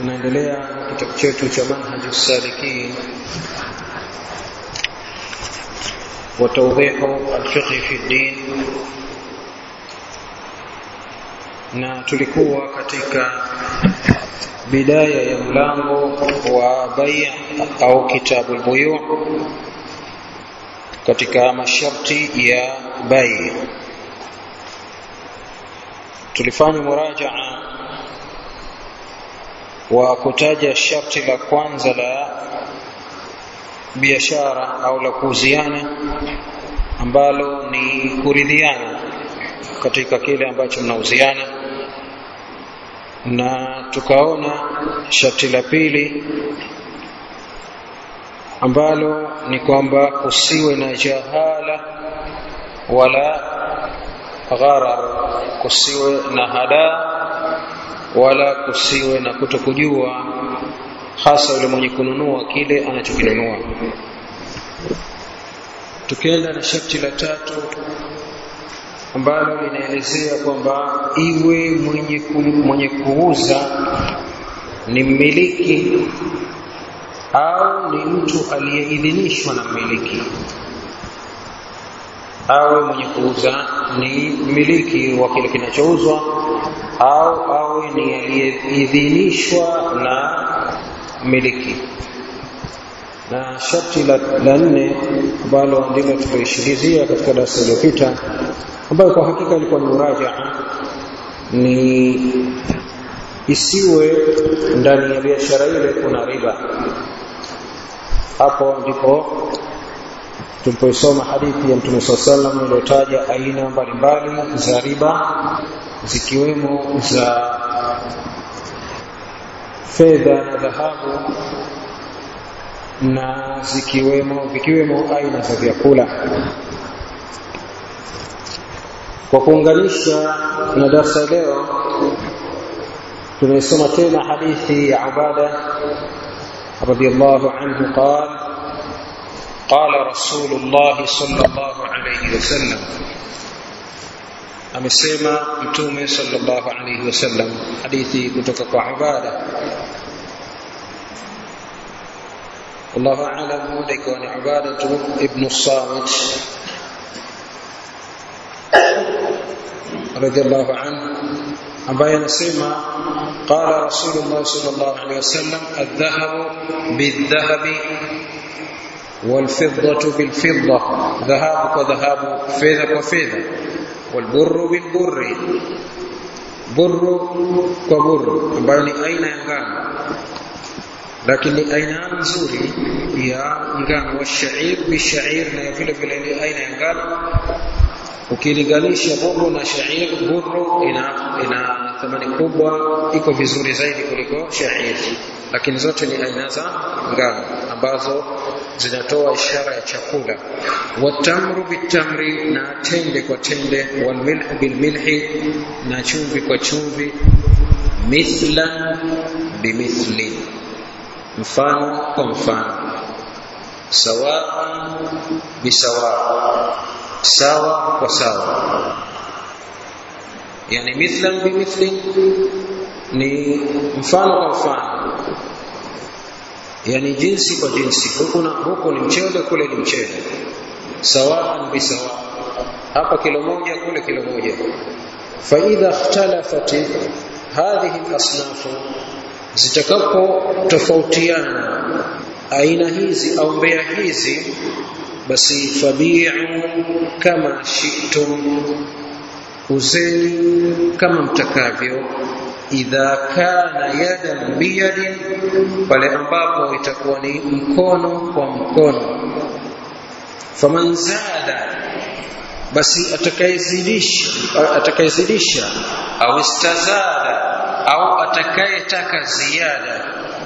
tunaendelea na kitabu chetu cha manhaju salikin wa tawdihu alfiqhi fi ddin na tulikuwa katika bidaya ya mlango wa bai au kitabu albuyu katika masharti ya bai tulifanya murajaa wa kutaja sharti la kwanza la biashara au la kuuziana ambalo ni kuridhiana katika kile ambacho mnauziana na tukaona sharti la pili ambalo ni kwamba kusiwe na jahala wala gharar kusiwe na hadaa wala kusiwe na kutokujua hasa yule mwenye kununua kile anachokinunua tukienda na sharti la tatu ambalo linaelezea kwamba iwe mwenye, ku, mwenye kuuza ni mmiliki au ni mtu aliyeidhinishwa na mmiliki awe mwenye kuuza ni mmiliki wa kile kinachouzwa au awe ni aliyeidhinishwa na mmiliki na sharti la, la nne ambalo ndilo tuloishilizia katika darasa iliyopita ambayo kwa hakika ilikuwa ni murajaa ni isiwe ndani ya biashara ile kuna riba hapo ndipo tulipoisoma hadithi ya mtume saa salam iliyotaja aina mbalimbali za riba zikiwemo za fedha na dhahabu na zikiwemo vikiwemo aina za vyakula kwa kuunganisha na darsa leo tunaisoma tena hadithi ya ubada radhiallahu anhu qala قال رسول الله صلى الله عليه وسلم amesema mtume sallallahu alayhi wasallam hadithi kutoka kwa ubada wallahu a'lam huenda ikawa ni ubada ibn samit radiyallahu anhu ambaye anasema qala rasulullah sallallahu alayhi wasallam adh-dhahabu bidh-dhahabi والفضة بالفضة ذهاب كذهاب فيذا كفيذا والبر بالبر بر كبر ambayo ni aina ya ngano lakini aina nzuri ya ngano wa shair bishair na vile vile ni aina ya ngano ukilinganisha burru na shair burru ina ina thamani kubwa iko vizuri zaidi kuliko shair lakini zote ni aina za ngano ambazo zinatoa ishara ya chakula watamru bitamri na tende kwa tende walmilhu bilmilhi na chumvi kwa chumvi mithlan bimithli mfano kwa mfano sawaan bisawa sawa kwa sawa yani mithlan bimithli ni mfano kwa mfano yani jinsi kwa jinsi huku na huku ni mchele kule ni mchele sawaan bisawa hapa kilo moja kule kilo moja fa idha ikhtalafat hadhihi al-asnaf zitakapo tofautiana aina hizi au mbea hizi basi fabi'u kama shi'tum uzeni kama mtakavyo idha kana yadan biyadin pale ambapo itakuwa ni mkono kwa mkono faman zada basi atakayezidisha atakayezidisha au istazada au atakayetaka ziada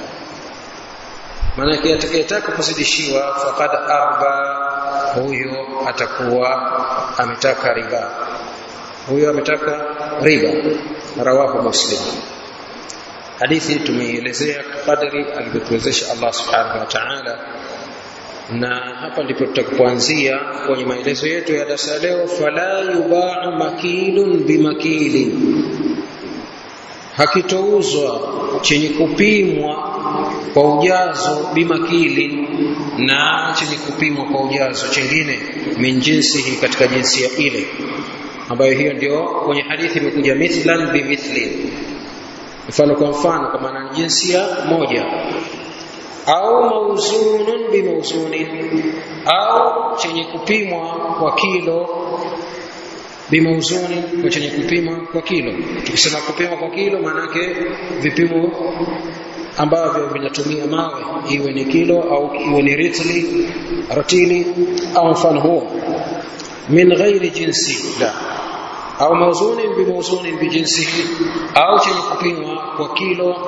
maanake atakayetaka kuzidishiwa faqad arba huyo atakuwa ametaka riba huyo ametaka riba rawahu muslim hadithi tumeielezea kadri alivyotuwezesha Allah subhanahu wa ta'ala na hapa ndipo tutakuanzia kwenye maelezo yetu ya darasa leo fala yubau makilun bimakilin hakitouzwa chenye kupimwa kwa ujazo bimakili na chenye kupimwa kwa ujazo chengine min jinsihi katika jinsia ile ambayo hiyo ndio kwenye hadithi imekuja mithlan bimithlin mfano kwa mfano kwa maana ni jinsia moja au mauzunun bimauzunin au chenye kupimwa kwa kilo bimauzuni kwa chenye kupima kwa kilo tukisema kupima kwa kilo maanake vipimo ambavyo vinatumia mawe iwe ni kilo au iwe ni ritli ratili au mfano huo min ghairi jinsi la au mauzunin bimauzunin bijinsihi au chenye kupimwa kwa kilo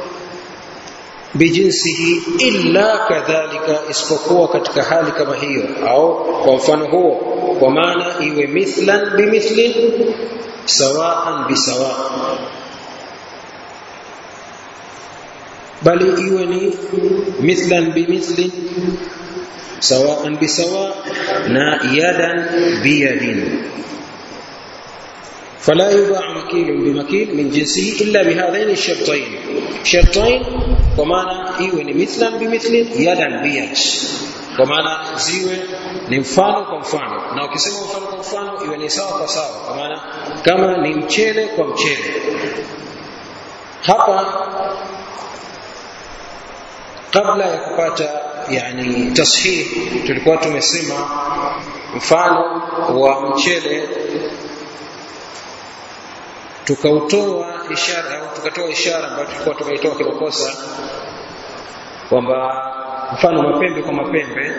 bijinsihi illa kadhalika isipokuwa katika hali kama hiyo au kwa mfano huo kwa maana iwe mithlan bimithlin sawaan bisawa bali iwe ni mithlan bimithlin sawaan bisawa na yadan biyadin فلا يباع مكيل بمكيل من جنسه إلا بهذين الشرطين شرطين ومعنى إيوه مثلا بمثل يدا بيد kwa maana ziwe ni mfano kwa mfano na ukisema mfano kwa mfano iwe ni sawa kwa sawa kwa maana kama ni mchele kwa mchele hapa kabla ya kupata yani tashih tulikuwa tumesema mfano wa mchele tukautoa ishara au tukatoa ishara ambayo tulikuwa tumeitoa kimakosa kwamba mfano mapembe kwa mapembe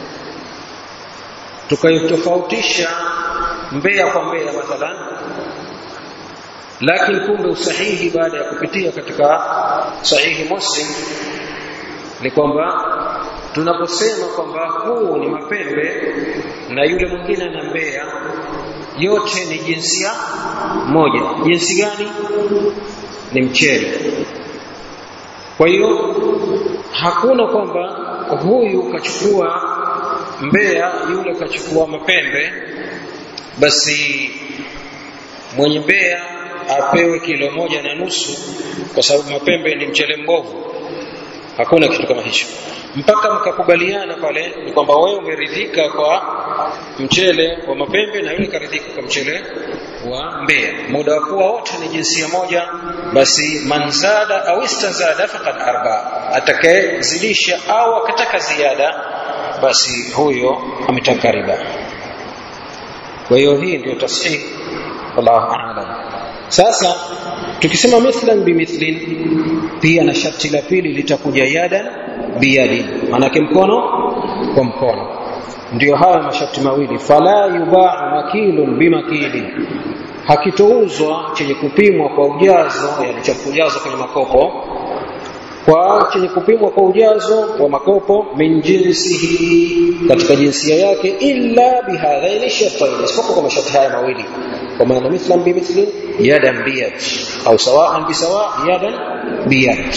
tukaitofautisha mbea kwa mbea mathalan lakini kumbe usahihi baada ya kupitia katika sahihi muslim ni kwamba tunaposema kwamba huu ni mapembe na yule mwingine ana mbea yote ni jinsia moja jinsi gani ni mchele kwa hiyo hakuna kwamba huyu kachukua mbea yule kachukua mapembe basi mwenye mbea apewe kilo moja na nusu kwa sababu mapembe ni mchele mbovu hakuna kitu kama hicho mpaka mkakubaliana pale ni kwamba wewe umeridhika kwa mchele wa mapembe na yule karidhika kwa mchele wa mbea muda wa kuwa wote ni jinsia moja basi manzada au istazada faqad arba atakayezidisha au akataka ziada basi huyo ametaka riba kwa hiyo hii ndio tasih wallahu a'lam sasa tukisema mithlan bimithlin pia na sharti la pili litakuja yadan biyadi manake mkono kwa mkono ndio haya masharti mawili fala yubaa makilun bimakili hakitouzwa chenye kupimwa kwa ujazo yani cha kujazwa kwenye makopo kwa chenye kupimwa kwa ujazo wa makopo min jinsihi katika jinsia yake illa bihadhaini shartain isipokuwa kwa masharti haya mawili kwa maana mithlan bimithlin yadan biyad au sawaan bisawa yadan biyad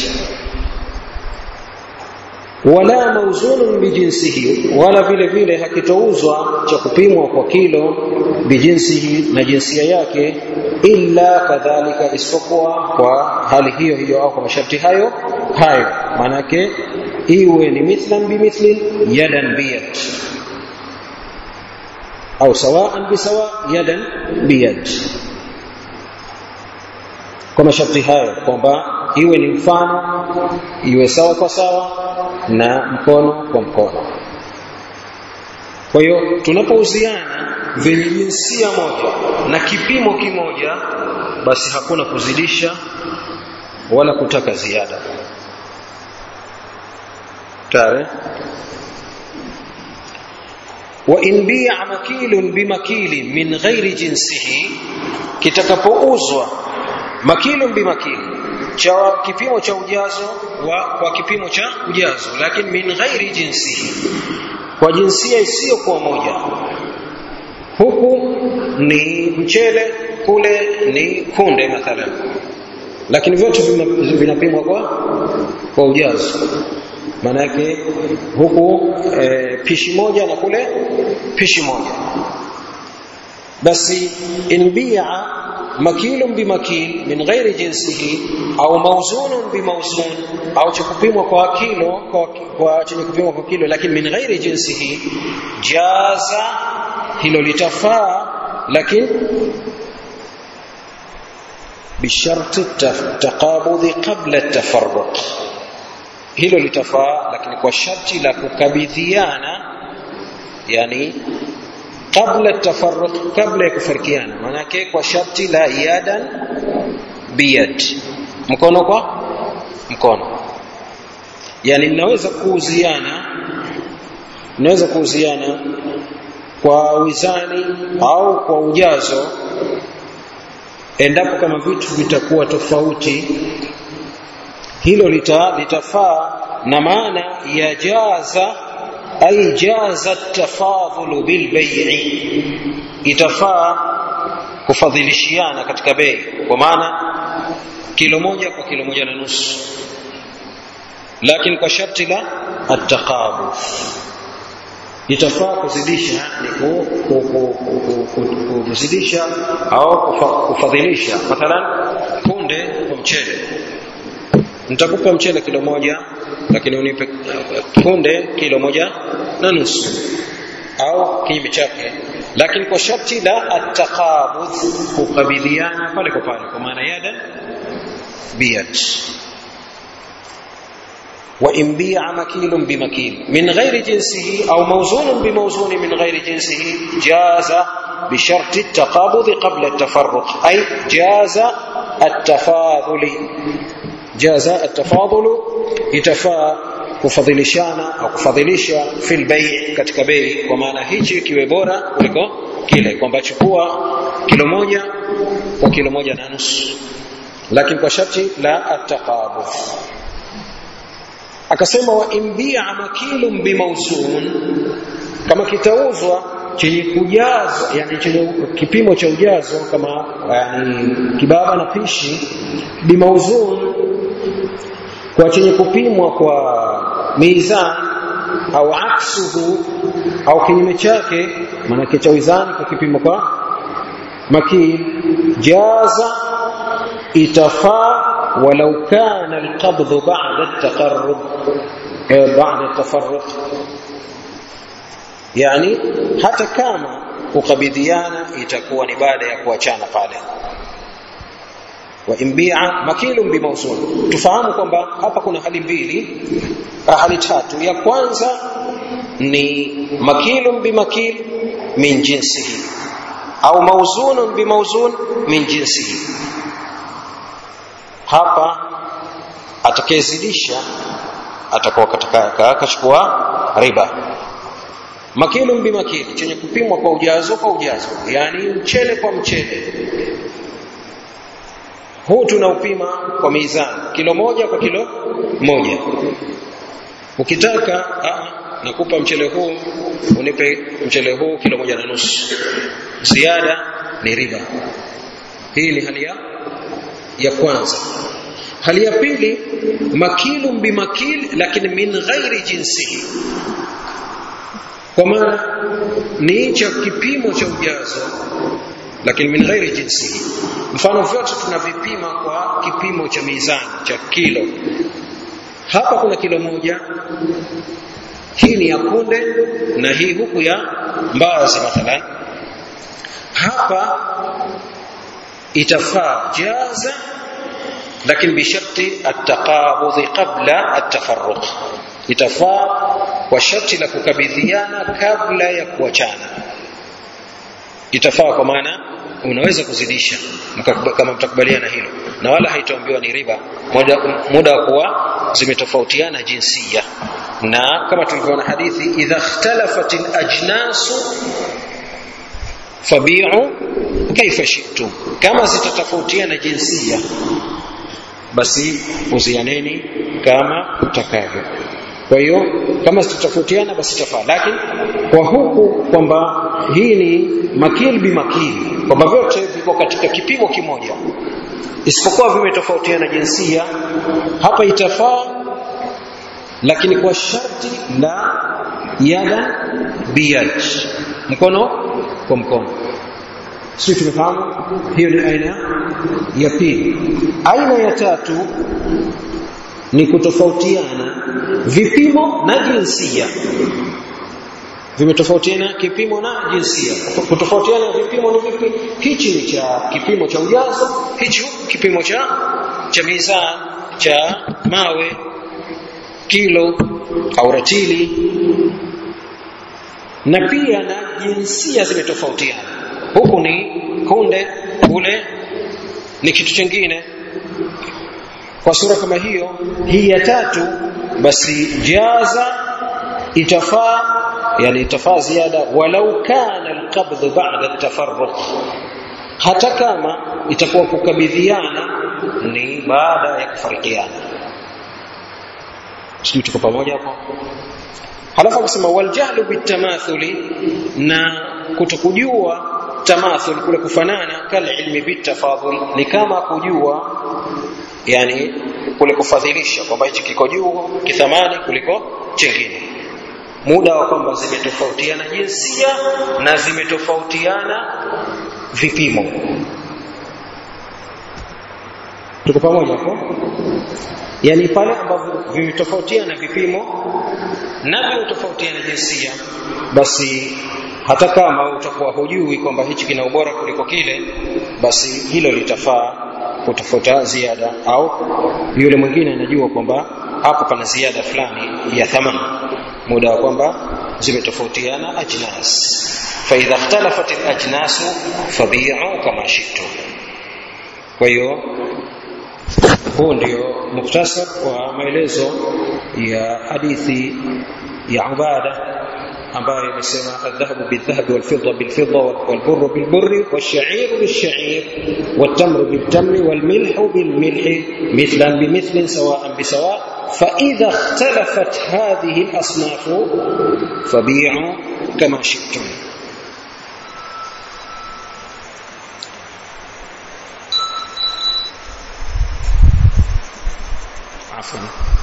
wala mauzunun bijinsihi wala vile vile hakitouzwa cha kupimwa kwa kilo bijinsihi na jinsia yake illa kadhalika isipokuwa kwa hali hiyo hiyo au kwa masharti hayo hayo maanake iwe ni mithlan bimithlin yadan biyad au sawaan bisawa yadan biyad kwa masharti hayo kwamba iwe ni mfano iwe sawa kwa sawa na mkono kwa mkono kwa hiyo tunapouziana vyenye jinsia moja na kipimo kimoja basi hakuna kuzidisha wala kutaka ziada tare wa in bi'a makilun bimakili min ghairi jinsihi kitakapouzwa makilun bimakili cha kipimo cha ujazo wa kwa kipimo cha ujazo lakini min ghairi jinsihi kwa jinsia isiyokuwa moja huku ni mchele kule ni kunde mathalan lakini vyote vinapimwa kwa kwa ujazo maana yake huku e, pishi moja na kule pishi moja basi in bi'a makilun bimakil min ghairi jinsihi au mawzunun bimawzun au cha kupimwa kwa kilo kwa, kwa chenye kupimwa kwa kilo lakini min ghairi jinsihi jaza hilo litafaa lakini bisharti taqabudhi qabla tafarruq hilo litafaa lakini kwa sharti la kukabidhiana yani qabla tafarruq kabla ya kufarikiana manake kwa sharti la yadan biyad mkono kwa mkono yani mnaweza kuuziana mnaweza kuuziana kwa wizani au kwa ujazo endapo kama vitu vitakuwa tofauti hilo lita, litafaa na maana ya jaza ay jaza tafadhulu bilbai'i itafaa kufadhilishiana katika bei kwa maana kilo moja kwa kilo moja na nusu lakini kwa sharti la attaqabu itafaa kuzidisha ni kuzidisha au kufadhilisha mathalan punde kwa mchele nitakupa mchele kilo moja lakini unipe punde kilo moja na nusu au kinyume chake lakini kwa sharti la attaqabudh kukabidhiana pale kwa pale kwa maana yada biyat وإن بيع مكيل بمكيل من غير جنسه أو موزون بموزون من غير جنسه جاز بشرط التقابض قبل التفرق أي جاز التفاضل جاز التفاضل itafaa kufadhilishana au kufadhilisha fil bei katika bei kwa maana hichi kiwe bora kuliko kile kwamba chukua kilo moja kwa kilo moja na nusu lakini kwa sharti la ataqabudh akasema wa imbia makilun bimawzun kama kitauzwa chenye kujazwa yani chenye kipimo cha ujazo kama yani kibaba na pishi bimauzun kwa chenye kupimwa kwa mizan au aksuhu au kinyume chake maanake cha wizani kwa kipimo kwa makil jaza itafaa ولو كان القبض بعد التقرب بعد التفرق yani hata kama kukabidhiana itakuwa ni baada ya kuachana pale wa imbia makilun bimawzun tufahamu kwamba hapa kuna hali mbili hali tatu ya kwanza ni makilun bimakil min jinsihi au mawzunun bimawzun min jinsihi hapa atakayezidisha atakuwa katika akachukua riba makilun bimakili chenye kupimwa kwa ujazo kwa ujazo yani mchele kwa mchele huu tunaupima kwa mizani kilo moja kwa kilo moja ukitaka a, nakupa mchele huu unipe mchele huu kilo moja na nusu ziada ni riba hii ni hali ya ya kwanza hali ya pili makilun bimakil lakini min ghairi jinsihi kwa maana ni cha kipimo cha ujazo lakini min ghairi jinsihi mfano vyote tunavipima kwa kipimo cha mizani cha kilo hapa kuna kilo moja hii ni ya kunde na hii huku ya mbazi mathalan hapa itafaa jaza lakini bisharti ataqabudhi qabla atafarruq itafaa kwa sharti la kukabidhiana kabla ya kuachana itafaa kwa maana unaweza kuzidisha kama mtakubaliana hilo na wala haitaambiwa ni riba muda, muda wa kuwa zimetofautiana jinsia na kama tulivyoona hadithi idha ikhtalafat alajnasu fabi'u kaifa shi'tum kama zitatofautiana jinsia basi uzianeni kama utakavyo kwa hiyo kama zitatofautiana basi tafaa lakini kwa huku kwamba hii ni makil bimakili kwamba vyote viko katika kipimo kimoja isipokuwa vimetofautiana jinsia hapa itafaa lakini kwa sharti la yada biyad mkono kwa mkono sio tumefahamu hiyo ni aina ya pili aina ya tatu ni kutofautiana vipimo na jinsia vimetofautiana kipimo na jinsia kutofautiana vipimo ni vipi hichi ni cha kipimo cha ujazo hichi kipimo cha cha mizani cha mawe kilo au ratili na pia na jinsia zimetofautiana huku ni kunde kule ni kitu chingine kwa sura kama hiyo hii ya tatu basi jaza itafaa yani itafaa ziada walau kana alqabd ba'da atafarruq hata kama itakuwa kukabidhiana ni baada ya kufarikiana sijui tuko pamoja hapo halafu akasema waljahlu bitamathuli na kutokujua tamathul kule kufanana kal ilmi bitafadhul ni kama kujua yani kule kufadhilisha kwamba hichi kiko juu kithamani kuliko chingine muda wa kwamba zimetofautiana jinsia na zimetofautiana vipimo tuko pamoja hapo yani pale ambapo vimetofautiana vipimo na vimetofautiana jinsia basi hata kama utakuwa hujui kwamba hichi kina ubora kuliko kile basi hilo litafaa kutafuta ziada au yule mwingine anajua kwamba hapo pana ziada fulani ya thamani muda wa kwamba zimetofautiana ajnas فإذا اختلفت الأجناس فبيعوا كما شئتم kwa hiyo huu ndio muktasar wa maelezo ya hadithi ya ubada ambayo imesema adhahabu bildhahabi walfidda bilfidda walburru bilburri walshairu bilshair waltamru biltamri walmilhu bilmilhi mithlan bimithlin sawaan bisawa فإذا اختلفت هذه الأصناف فبيعوا كما شئتم عفوا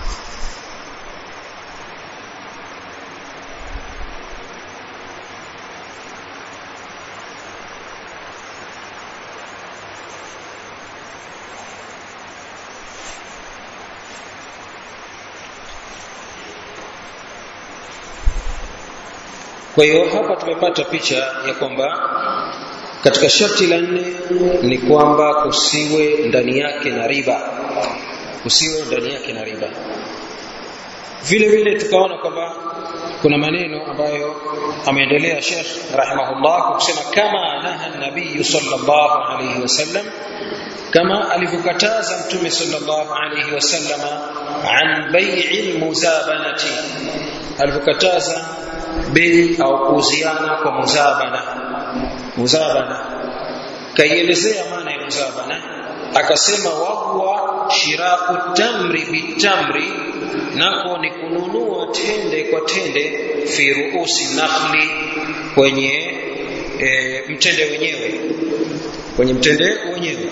kwa hiyo hapa tumepata picha ya kwamba katika sharti la nne ni kwamba kusiwe ndani yake na riba kusiwe ndani yake na riba vile vile tukaona kwamba kuna maneno ambayo ameendelea Sheikh rahimahullah kusema kama naha nabii sallallahu alayhi wasallam kama alivyokataza mtume sallallahu alayhi wasallama an bai'i muzabanati alivyokataza bei au kuuziana kwa muzabana muzabana kaielezea maana ya muzabana akasema wahuwa shiraku tamri bitamri nako ni kununua tende kwa tende fi ruusi nakhli kwenye e, mtende wenyewe kwenye mtende wenyewe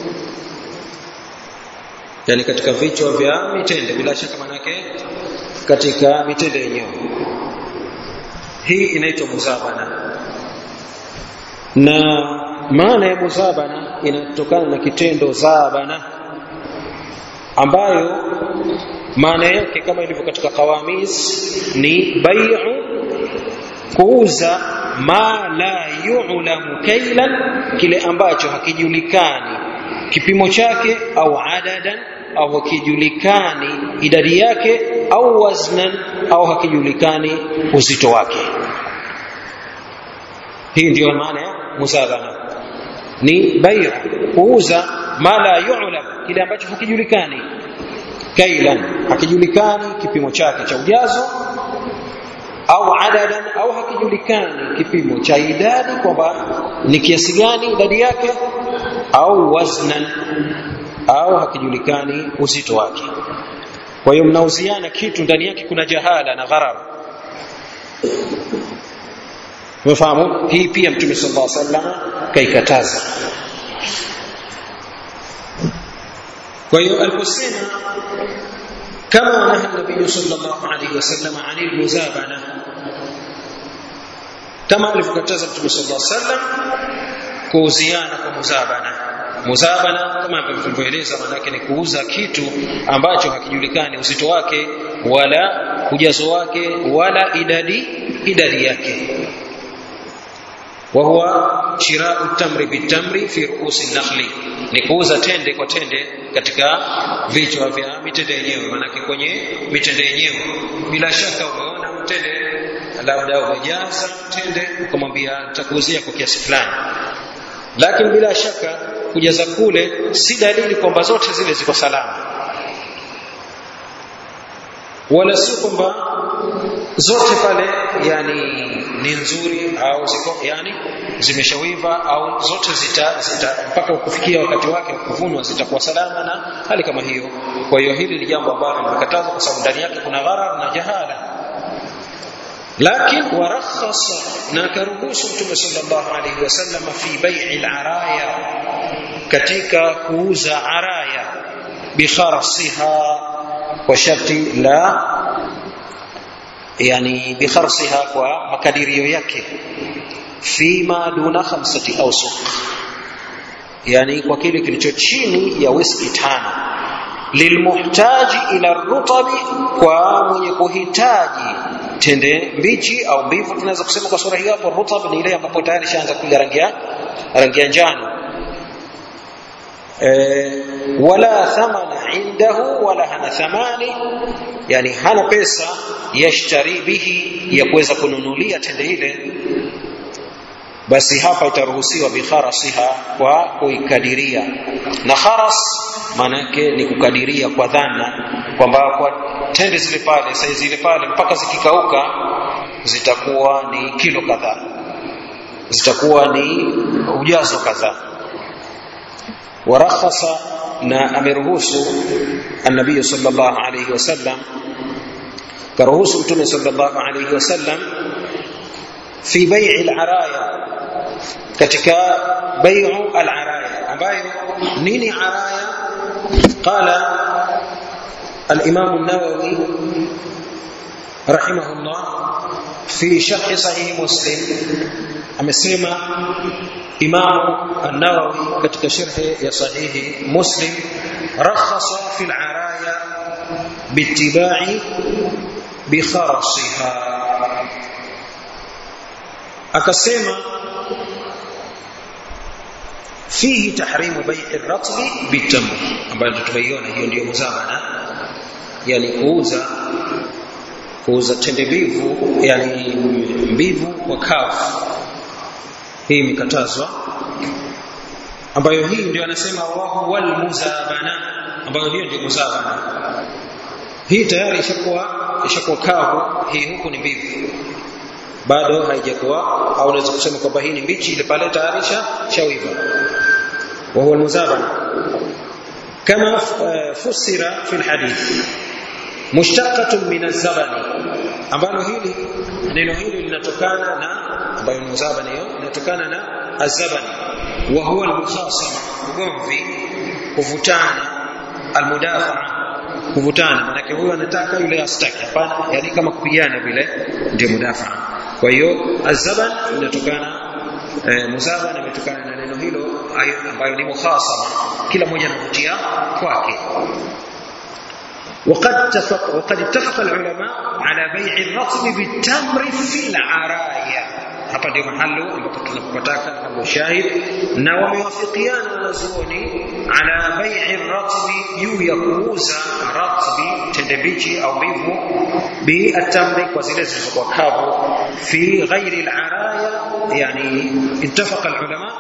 yani katika vichwa vya mitende bila shaka manake katika mitende yenyewe hii inaitwa muzabana na maana ya muzabana inatokana na kitendo zabana ambayo maana yake kama ilivyo katika qawamis ni bai'u kuuza ma la yu'lamu kailan kile ambacho hakijulikani kipimo chake au adadan au hakijulikani idadi yake au waznan au hakijulikani uzito wake hii ndiyo maana ya muzabana ni bai'u kuuza ma la yu'lam kile ambacho hakijulikani kailan hakijulikani kipimo chake cha ujazo au adadan au hakijulikani kipimo cha idadi kwamba ni kiasi gani idadi yake au waznan au hakijulikani uzito wake kwa hiyo mnauziana kitu ndani yake kuna jahala na gharar umefahamu hii pia mtume sallallahu alaihi wasallam kaikataza kwa hiyo aliposema kama naha nabii sallallahu alaihi wasallam anil muzabana kama alivyokataza mtume sallallahu alaihi wasallam kuuziana kwa muzabana muzabana kama ambavyo tulivyoeleza maanake ni kuuza kitu ambacho hakijulikani uzito wake wala ujazo wake wala idadi idadi yake وهو شراء التمر بالتمر في رؤوس النخل ni kuuza tende kwa tende katika vichwa vya mitende yenyewe maanake kwenye mitende yenyewe bila shaka umeona mtende labda umejaza tende ukamwambia nitakuuzia kwa kiasi fulani lakini bila shaka kujaza kule si dalili kwamba zote zile ziko salama wala si kwamba zote pale yani ni nzuri au ziko yani zimeshawiva au zote zita, zita mpaka kufikia wakati wake wa kuvunwa zitakuwa salama na hali kama hiyo kwa hiyo hili ni jambo ambalo limekatazwa kwa sababu ndani yake kuna gharar na jahala lakini warakhasa na akaruhusu mtume sallallahu alaihi wasallam fi bai'i al-araya katika kuuza araya bikharasiha kwa sharti la yani bikharsiha kwa makadirio yake fima duna khamsati awsuq yani kwa kile kilicho chini ya whisky tano lilmuhtaji ila rutabi kwa mwenye kuhitaji tende mbichi au mbivu tunaweza kusema kwa sura hiyo hapo rutab ni ile ambapo tayari shaanza kuja rangi ya rangi ya njano e, wala thamana indahu wala hana thamani yani hana pesa yashtari bihi ya kuweza kununulia tende ile basi hapa itaruhusiwa bikharasiha kwa kuikadiria na kharas maanake ni kukadiria kwa dhana kwamba kwa tende zile pale sai zile pale mpaka zikikauka zitakuwa ni kilo kadhaa zitakuwa ni ujazo kadhaa warakhasa na ameruhusu annabii sallallahu alayhi wasallam karuhusu mtume sallallahu alayhi wasallam fi bai'i al-araya katika bai'u al-araya ambayo nini araya qala الإمام النووي رحمه الله في شرح صحيح مسلم amesema Imam An-Nawawi katika sharhi ya sahihi Muslim rakhasa fi al-araya biittiba'i bi kharasiha akasema fihi tahrimu bai'i ar-ratbi bitamr ambayo tumeiona hiyo ndio muzabana yani kuuza kuuza tende mbivu yani mbivu kwa kavu hii imekatazwa ambayo hii ndio anasema wahu wal muzabana ambayo hiyo ndio muzabana hii tayari ishakuwa ishakuwa kavu hii huku ni mbivu bado haijakuwa au unaweza kusema kwamba hii ni mbichi ile pale tayari shawiva wa huwa almuzabana kama fusira fi alhadith mushtaqatun min azabani ambalo hili neno hili linatokana na ambayo muzabani hiyo inatokana na azabani wa huwa almukhasama ugomvi kuvutana almudafaa kuvutana manake huyo anataka yule astaki hapana yani kama kupigana vile ndio mudafaa kwa hiyo azaban inatokana e, muzaban imetokana na neno hilo ambayo ni mukhasama kila mmoja anavutia kwake وقد اتفق وقد اتفق العلماء على بيع الرطب بالتمر في العرايا hapa ndio mahalo ambapo tunapotaka hapo shahid na wamewafikiana wanazuoni ala bai'i ratbi juu ya kuuza ratbi tende bichi au mbivu bi atamri kwa zile zilizokuwa kavu fi ghairi al-araya yani ittafaqa al-ulama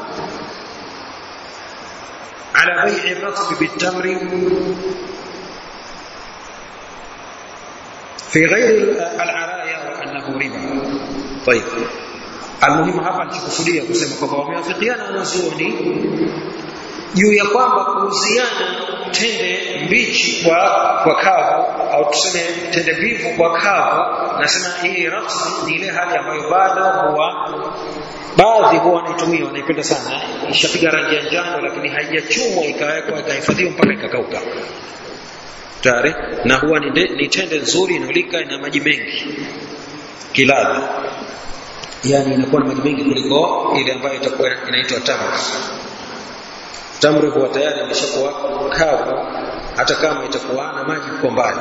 ala bai'i ratbi bitamri في غير العرايا وانه ربا طيب almuhimu hapa alichokusudia kusema kwamba wamewafikiana wanazuoni juu ya kwamba kuhusiana tende mbichi kwa kwa kavu au tuseme tende mbivu kwa kavu nasema hii rafsi ni ile hali ambayo bado huwa baadhi huwa wanaitumia wanaipenda sana ishapiga rangi ya njano lakini haijachumwa ikawekwa ikahifadhiwa mpaka ikakauka tayari na huwa ni, ni tende nzuri inolika ina maji mengi kiladha yani inakuwa na maji mengi kuliko ile ambayo itakuwa inaitwa tamr tamri huwa tayari imeshakuwa kavu hata kama itakuwa na maji kwa mbali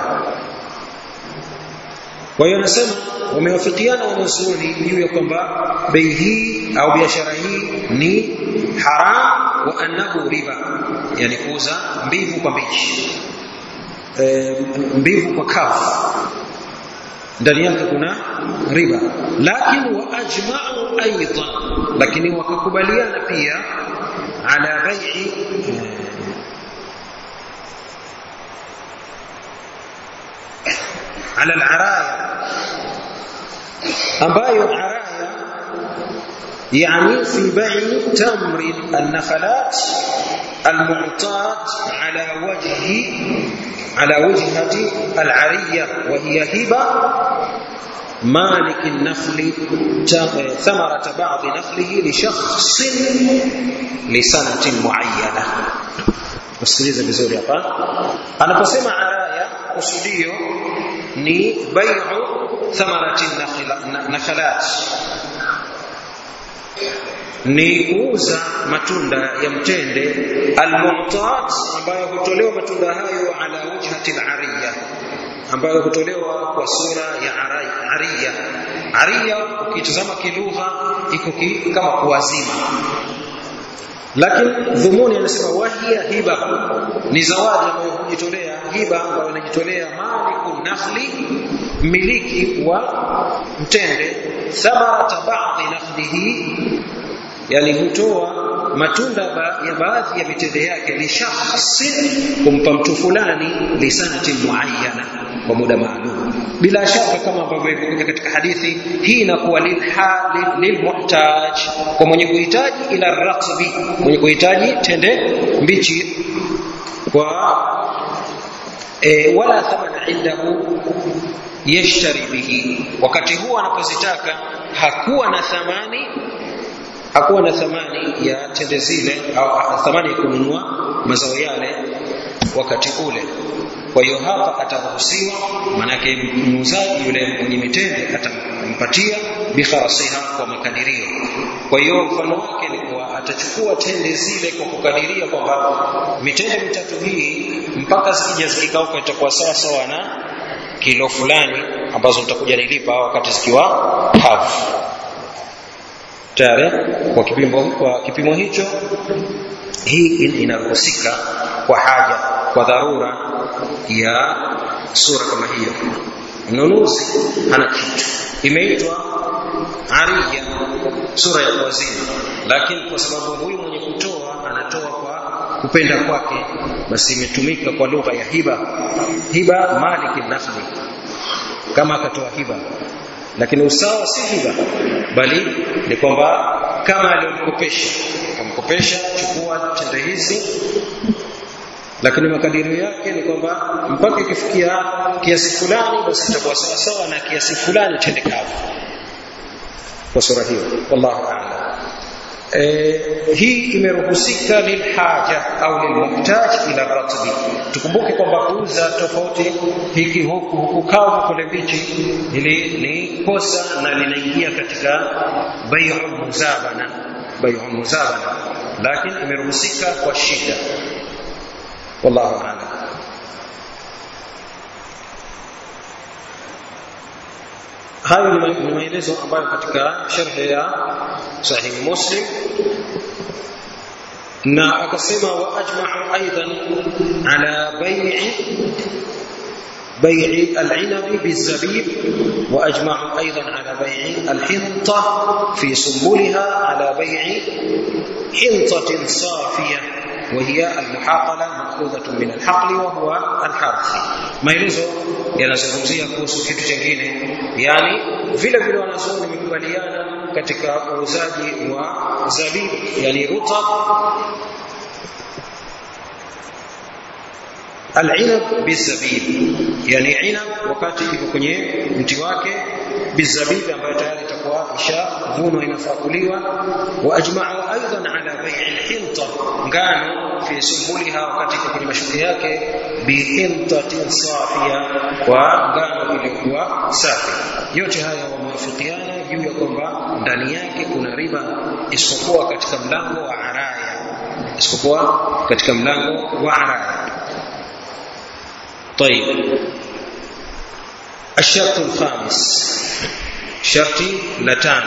kwa hiyo anasema wamewafikiana wanazuoni juu ya kwamba bei hii au biashara hii ni haram wa annahu riba yani kuuza mbivu kwa mbichi e, mbivu kwa kavu ndani yake kuna riba lakini wa ajma'u aidan lakini wakakubaliana pia ala bai'i ala al-araya ambayo araya يعني في بيع تمر النخلات المعتاد على وجه على وجهة العرية وهي هبة مالك النخل ثمرة بعض نخله لشخص لسنة معينة usikilize vizuri hapa anaposema araya kusudio ni bai'u thamarati nakhalat ni kuuza matunda ya mtende almu'tat ambayo hutolewa matunda hayo ala wajhati al-ariya ambayo hutolewa kwa sura ya ariya ariya ukitazama kilugha iko ki, kama kuwazima lakini dhumuni anasema wahia hiba ni zawadi ambayo hujitolea hiba ambayo inajitolea maliku nakhli miliki wa mtende thamarata ba'dhi nakhlihi yani hutoa matunda ba, ya baadhi ya mitende yake li shakhsin kumpa mtu fulani lisanati muayyana kwa muda maalum bila shaka kama ambavyo imekuja katika hadithi hii inakuwa lilmuhtaj kwa mwenye kuhitaji ila ratbi mwenye kuhitaji tende mbichi kwa e, wala thamana indahu yashtari bihi wakati huo anapozitaka hakuwa na thamani hakuwa na thamani ya tende zile au thamani ya kununua mazao yale wakati ule kwa hiyo hapa ataruhusiwa manake muuzaji yule mwenye mitende atampatia bikharasiha kwa makadirio kwa hiyo mfano wake ni kuwa atachukua tende zile kwa kukadiria kwamba mitende mitatu hii mpaka zikija zikikauka itakuwa sawa sawa na kilo fulani ambazo nitakuja nilipa wakati zikiwa kavu tayari kwa kipimo kwa kipimo hicho hii inaruhusika kwa haja kwa dharura ya sura kama hiyo mnunuzi hana kitu imeitwa ariya sura ya kuwazima lakini kwa sababu huyu mwenye kutoa anatoa kwa kupenda kwake basi imetumika kwa lugha ya hiba hiba maliki nakhli kama akatoa hiba lakini usawa si hiba bali ni kwamba kama aliyomkopesha akamkopesha chukua tende hizi lakini makadirio yake ni kwamba mpaka ikifikia kiasi fulani basi itakuwa sawa sawa na kiasi fulani tende kavu kwa sura hiyo wallahu a'lam e, hii imeruhusika lilhaja au lilmuhtaj ila ratbi tukumbuke kwamba kuuza tofauti hiki huku huku kavu kule mbichi hili ni kosa na linaingia katika bai'u muzabana bai'u muzabana lakini imeruhusika kwa shida wallahu a'lam hayo ni maelezo ambayo katika sharhi ya sahihi muslim na akasema wa ajma'u aidan ala bai'i بيع العنب بالزبيب وأجمعوا أيضا على بيع الحنطة في سنبلها على بيع حنطة صافية وهي المحاقلة مأخوذة من الحقل وهو الحرث maelezo yanazungumzia kuhusu kitu chingine yani vile vile wanazuoni wamekubaliana katika uuzaji wa zabibu yani rutab العنب بالزبيب yani inab wakati iko kwenye mti wake bizabibi ambayo tayari itakuwa ishavunwa inafaa kuliwa wa ajma'u aidan ala bai'i al-hinta ngano fi sumbuliha wakati iko kwenye mashuke yake bihintatin safia kwa ngano iliyokuwa safi yote haya wamewafikiana juu ya kwamba ndani yake kuna riba isipokuwa katika mlango wa araya isipokuwa katika mlango wa araya طيب الشرط الخامس شرطي لتان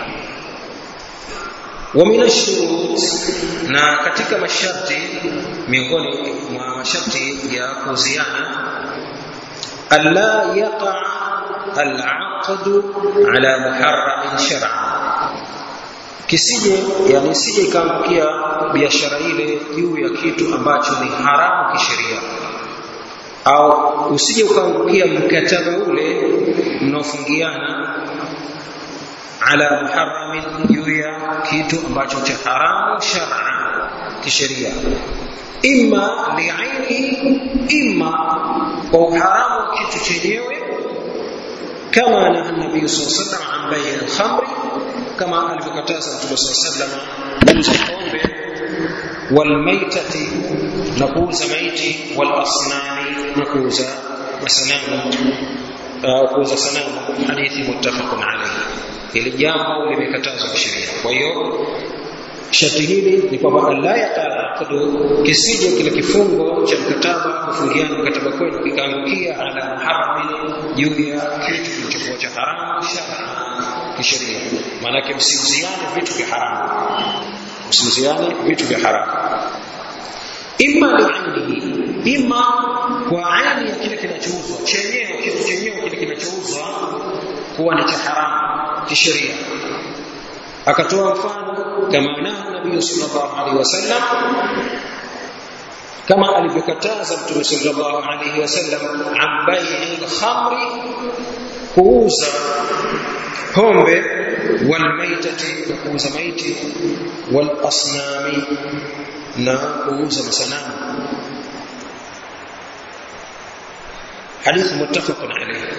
ومن الشروط na katika masharti miongoni mwa masharti ya kuziana alla yaqa al-aqd ala muharram shar'an kisije yani sije ikaangukia biashara ile juu ya kitu ambacho ni haramu kisheria au usije ukaangukia mkataba ule mnaofungiana ala muharramin juu ya kitu ambacho cha haramu shar'a kisheria imma li'ainihi imma kwa uharamu wa kitu chenyewe kama na nabii sallallahu alaihi wasallam an bai' al-khamr kama alivyokataza mtume sallallahu alaihi wasallam kuuza pombe walmaitati na kuuza maiti walasnami na kuuza masanamu kuuza sanamu hadithi muttafaqun alayhi hili jambo limekatazwa kisheria kwa hiyo sharti hili ni kwamba la yaqadu kisije kile kifungo cha mkataba kufungiana mkataba kwenu kikaangukia ala muharramin juu ya kitu kilichokuwa cha haramu shar'a kisheria maanake msiuziane vitu vya haramu msiuziane vitu vya haramu imma li'ainihi imma kwa aini ya kile kinachouzwa chenyewe kitu chenyewe kile kinachouzwa kuwa ni cha haramu kisheria akatoa mfano kama naha nabii sallallahu alaihi wasallam kama alivyokataza mtume sallallahu alaihi wasallam an bai'i al-khamri kuuza pombe walmaitati na kuuza maiti walasnami na kuuza masanamu حديث متفق عليه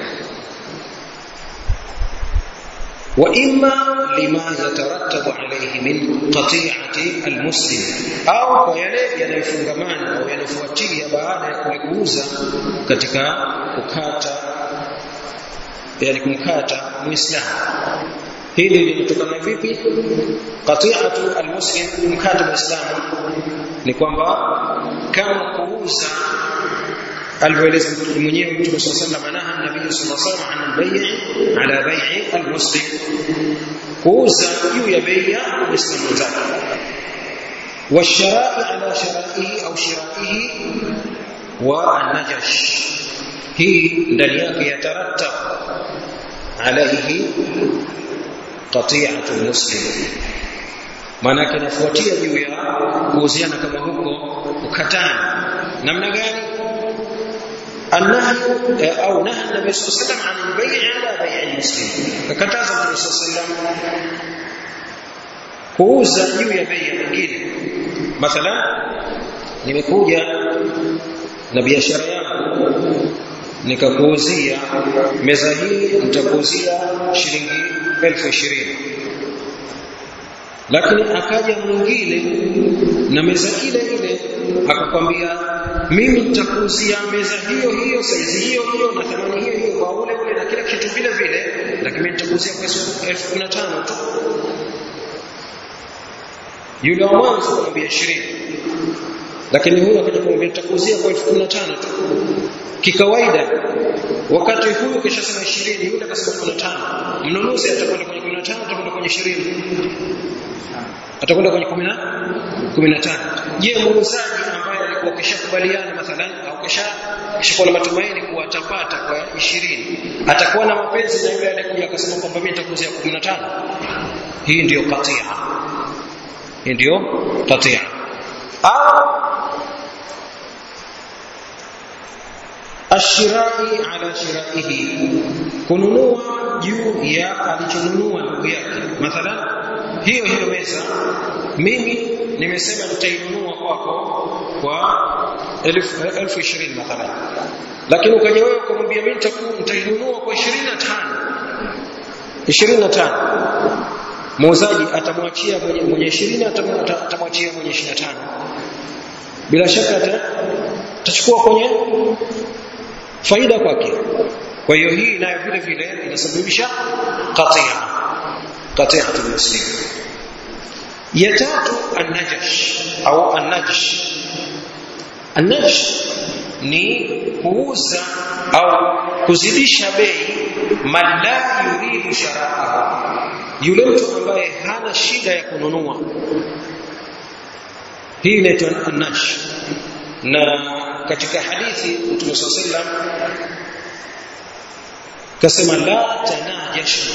وإما لما يترتب عليه من قطيعة المسلم أو ويلي yanayofungamana au yanafuatia baada ya kulikuuza katika kukata yani kumkata muislamu hili linatokana vipi qati'atu almuslim kumkata muislamu ni kwamba kama kuuza alivyoeleza mwenyewe Mtume صلى الله عليه وسلم anaha nabii صلى الله عليه وسلم an al-bay' ala bay' al-muslim kuuza juu ya bei ya muislamu mwenzake والشراء على شرائه أو شرائه والنجش هي ndani yake yatarattab عليه قطيعة المسلم maanake inafuatia juu ya kuuziana kama huko ukatani namna gani النهي او نهى النبي صلى الله عليه وسلم عن البيع على بيع المسلم فكتاز النبي صلى الله عليه وسلم kuuza juu ya bei nyingine mathalan nimekuja na biashara yangu nikakuuzia meza hii nitakuuzia shilingi elfu ishirini lakini akaja mwingine na meza ile ile akakwambia mimi nitakuuzia meza hiyo hiyo saizi hiyo hiyo na thamani hiyo hiyo kwa ule ule na kila kitu vile vile lakini mimi nitakuuzia kwa elfu kumi na tano tu yule wa mwanzo kumwambia ishirini lakini huyu akaja kumwambia nitakuuzia kwa elfu kumi na tano tu kikawaida wakati huyu kishasema ishirini yule akasema kumi na tano mnunuzi atakwenda kwenye kumi na tano atakwenda kwenye ishirini atakwenda kwenye kumi na kumi na tano je muuzaji ambaye alikuwa kishakubaliana mathalan au kisha kishakuwa na matumaini kuwa atapata kwa ishirini atakuwa na mapenzi na yule aliyekuja akasema kwamba mimi nitakuuzia kumi na tano hii ndiyo katia hii ndiyo katia au ashirai ala shiraihi kununua juu ya alichonunua ndugu yake mathalan hiyo hiyo meza mimi nimesema nitainunua kwako kwa elfu, elfu ishirini mathalan lakini ukaja wewe ukamwambia mimi nitainunua kwa ishirini na tano 25 muuzaji atamwachia mwenye mwenye 20 atamwachia mwenye 25 bila shaka atachukua kwenye faida kwake kwa hiyo hii nayo vile vile inasababisha qatia qati'atul muslim ya tatu an-najash au an-najsh an-najsh ni kuuza au kuzidisha bei man la yuridu sharaahu yule mtu ambaye hana shida ya kununua hii inaitwa an-nash na katika hadithi Mtume sallam kasema la tanajashu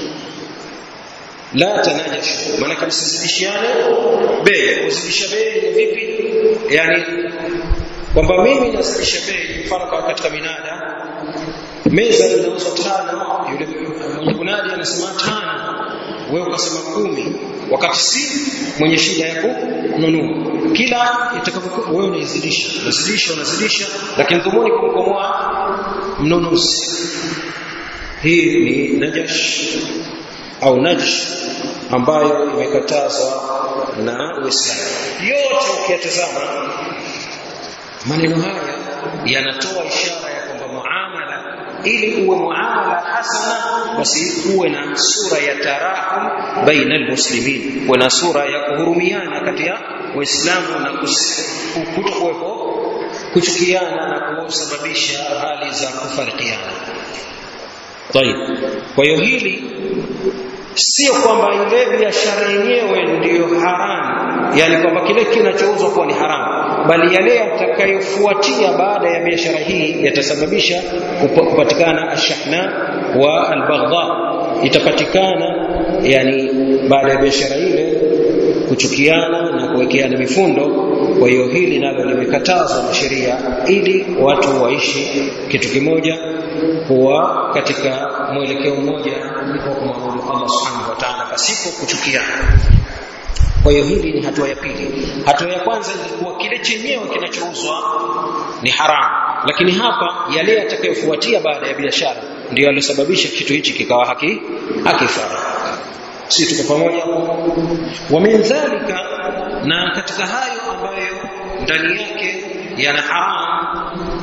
la tanajashu maana kama msizidishiane bei kuzidisha bei ni vipi yani kwamba mimi nazidisha bei mfano kwa katika minada meza inauzwa tano yule mwenye kunadi anasema tano wewe ukasema kumi wakati si mwenye shida ya kununua kila itakapokuwa wewe unaizidisha unazidisha unazidisha lakini dhumuni kumkomoa mnunuzi hii ni najash au najsh ambayo imekatazwa na Uislamu yote ukiyatazama maneno haya yanatoa ishara ya kwamba muamala ili uwe muamala hasana basi uwe na sura ya tarahum baina almuslimin uwe na sura ya kuhurumiana kati ya waislamu na kutokuwepo kuchukiana na kusababisha hali za kufarikiana طيب kwa hiyo hili sio kwamba ile biashara yenyewe ndiyo haramu yani kwamba kile kinachouzwa kuwa ni haramu bali yale yatakayofuatia baada ya biashara hii yatasababisha kupatikana ashahna wa albaghdha itapatikana yani baada ya biashara ile kuchukiana na kuwekeana mifundo kwa hiyo hili nalo limekatazwa na sheria ili watu waishi kitu kimoja kuwa katika mwelekeo mmoja kwa kumwabudu Allah subhanahu wa ta'ala pasipo kuchukiana kwa hiyo hili ni hatua ya pili hatua ya kwanza ilikuwa kile chenyewe kinachouzwa ni haramu lakini hapa yale yatakayofuatia baada ya biashara ndio yaliyosababisha kitu hichi kikawa haki hakifaa si tuko pamoja wa min dhalika na katika hayo ambayo ndani yake yana haramu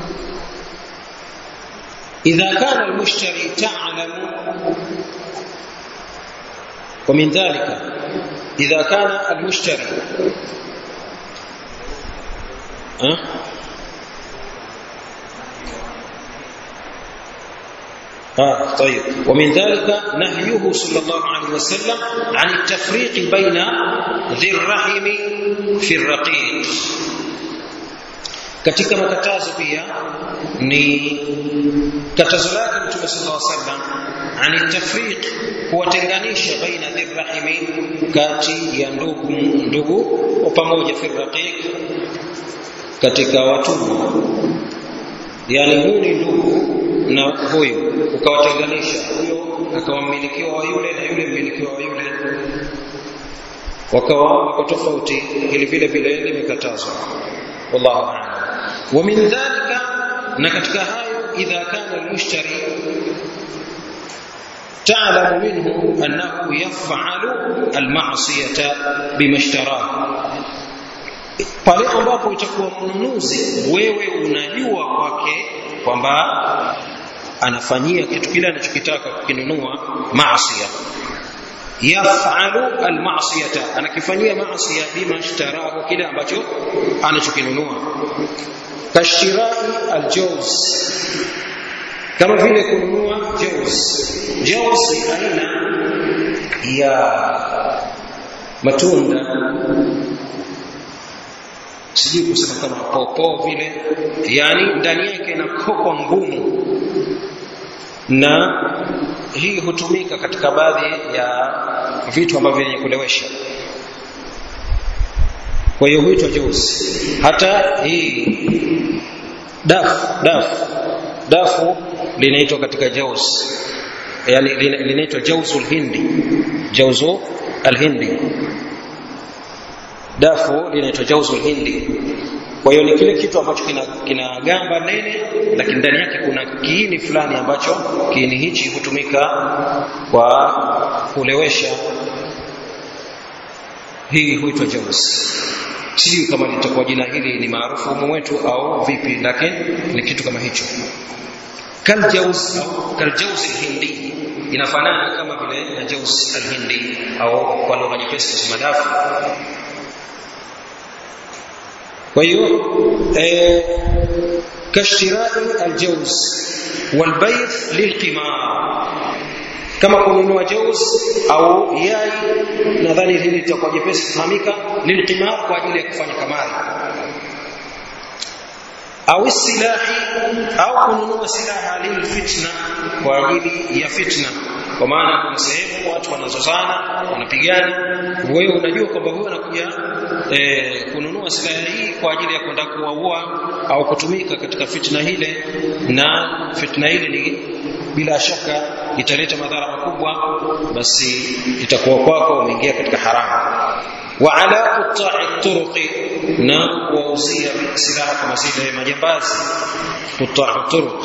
إذا كان المشتري تعلم ومن ذلك إذا كان المشتري أه؟ آه طيب ومن ذلك نهيه صلى الله عليه وسلم عن التفريق بين ذي الرحم في الرقيق katika makatazo pia ni katazo lake mtume sallallahu alaihi wasallam ani tafriq kuwatenganisha baina dhirrahimi kati ya ndugu ndugu wa pamoja fi raqiq katika watumwa yani huyu ni ndugu na huyu ukawatenganisha huyo akawa mmilikiwa wa yule na yule mmilikiwa wa yule wakawa wako tofauti ili vile vile limekatazwa wallahu a'lam ومن ذلك نكتك هايو إذا كان المشتري تعلم منه أنه يفعل المعصية بما اشتراه pale ambapo itakuwa mnunuzi wewe unajua kwake kwamba anafanyia kitu kile anachokitaka kukinunua maasiya yafalu almasiyata anakifanyia maasiya bima ishtarahu kile ambacho anachokinunua kashirai aljawz kama vile kununua jawz jawz ni aina ya matunda sijui kusema kama popo vile yani ndani yake ina kokwa ngumu na hii hutumika katika baadhi ya vitu ambavyo vyenye kulewesha kwa hiyo huitwa juzi hata hii dafu dafu dafu linaitwa katika jauz yani linaitwa jauzul hindi jauzu alhindi dafu linaitwa jauzul hindi kwa hiyo ni kile kitu ambacho kina, kina gamba nene lakini ndani yake kuna kiini fulani ambacho kiini hichi hutumika kwa kulewesha hii huitwa jaus sijui kama litakuwa jina hili ni maarufu humu wetu au vipi lakini ni kitu kama hicho kaljaus au kaljaus alhindi inafanana kama vile na jaus alhindi au kwa lugha nyepesi kusema dafu kwa hiyo eh, kashtirai aljaus walbayt lilqimar kama kununua jaus au yai nadhani hili litakuwa jepesi kufahamika lilqimar kwa ajili ya kufanya kamari au silahi au kununua silaha lilfitna kwa ajili ya fitna kwa maana kuna sehemu watu wanazozana wanapigana wewe unajua kwamba huyu anakuja e, kununua silaha hii kwa ajili ya kwenda kuwaua au kutumika katika fitna hile na fitna hile ni bila shaka italeta madhara makubwa basi itakuwa kwako umeingia katika haramu wa ala quta'i turuqi na kuwauzia silaha kama zile majambazi quta'u turuq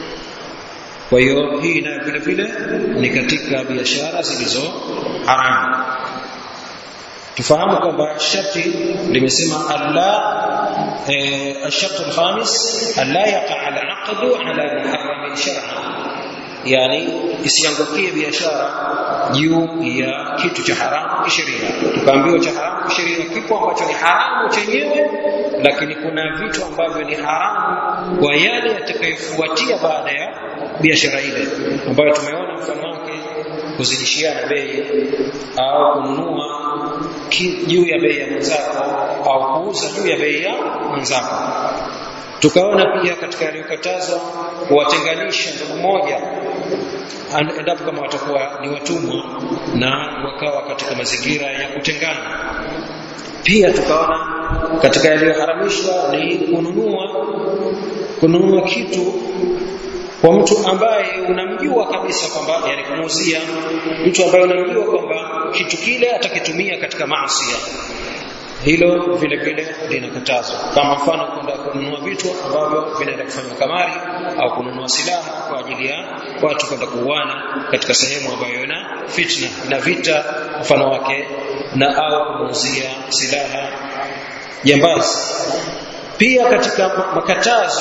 kwa hiyo hii nayo vile vile ni katika biashara zilizo haramu tufahamu kwamba sharti limesema alla الشرط الخامس ألا يقع العقد على محرم شرعا yani isiangukie biashara juu ya kitu cha haramu kisheria tukaambiwa cha haramu kisheria kipo ambacho ni haramu chenyewe lakini kuna vitu ambavyo ni haramu kwa yale yatakayofuatia baada ya biashara ile ambayo tumeona mfano wake kuzidishiana bei au kununua juu ya bei ya mwenzako au kuuza juu ya bei ya mwenzako tukaona pia katika yaliyokatazwa kuwatenganisha ndugu moja endapo kama watakuwa ni watumwa na wakawa katika mazingira ya kutengana pia tukaona katika yaliyoharamishwa ni kununua kununua kitu kwa mtu ambaye unamjua kabisa kwamba yani kumuuzia mtu ambaye unamjua kwamba kitu kile atakitumia katika maasi hilo vile vile linakatazwa kama mfano kwenda kununua vitu ambavyo vinaenda kufanywa kamari au kununua silaha kwa ajili ya watu kwenda kuuana katika sehemu ambayo ina fitna na vita mfano wake na au kumuuzia silaha jambazi pia katika makatazo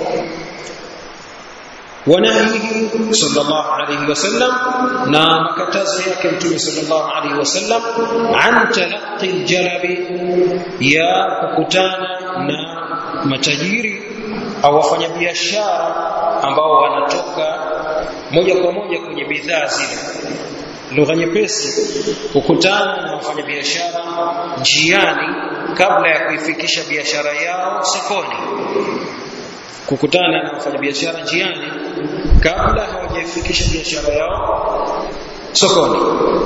ونهيه صلى الله عليه وسلم na makatazo yake mtume sallallahu alaihi wasallam an talaqqi aljalabi ya kukutana na matajiri au wafanyabiashara ambao wanatoka moja kwa moja kwenye bidhaa zile lugha nyepesi kukutana na wafanyabiashara njiani kabla ya kuifikisha biashara yao sokoni kukutana na wafanyabiashara njiani kabla hawajaifikisha biashara yao sokoni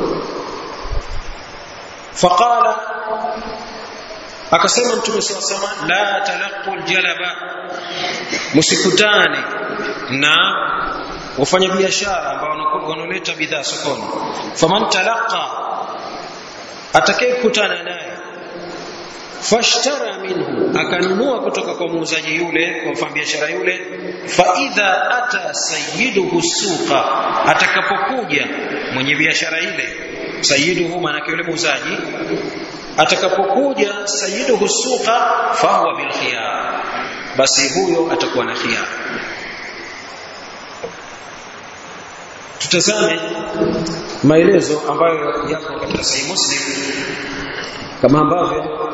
faqala akasema mtume saw sama la talaqu aljalaba msikutane na wafanyabiashara ambao wanaleta bidhaa sokoni faman talaqa atakayekutana naye fashtara minhu akanunua kutoka kwa muuzaji yule kwa mfanyabiashara yule fa idha ata sayyiduhu suqa atakapokuja mwenye biashara ile sayyiduhu maana yule muuzaji atakapokuja sayyiduhu suqa fahuwa bil khiyar basi huyo atakuwa na khiyar tutazame maelezo ambayo yako katika sahih muslim kama ambavyo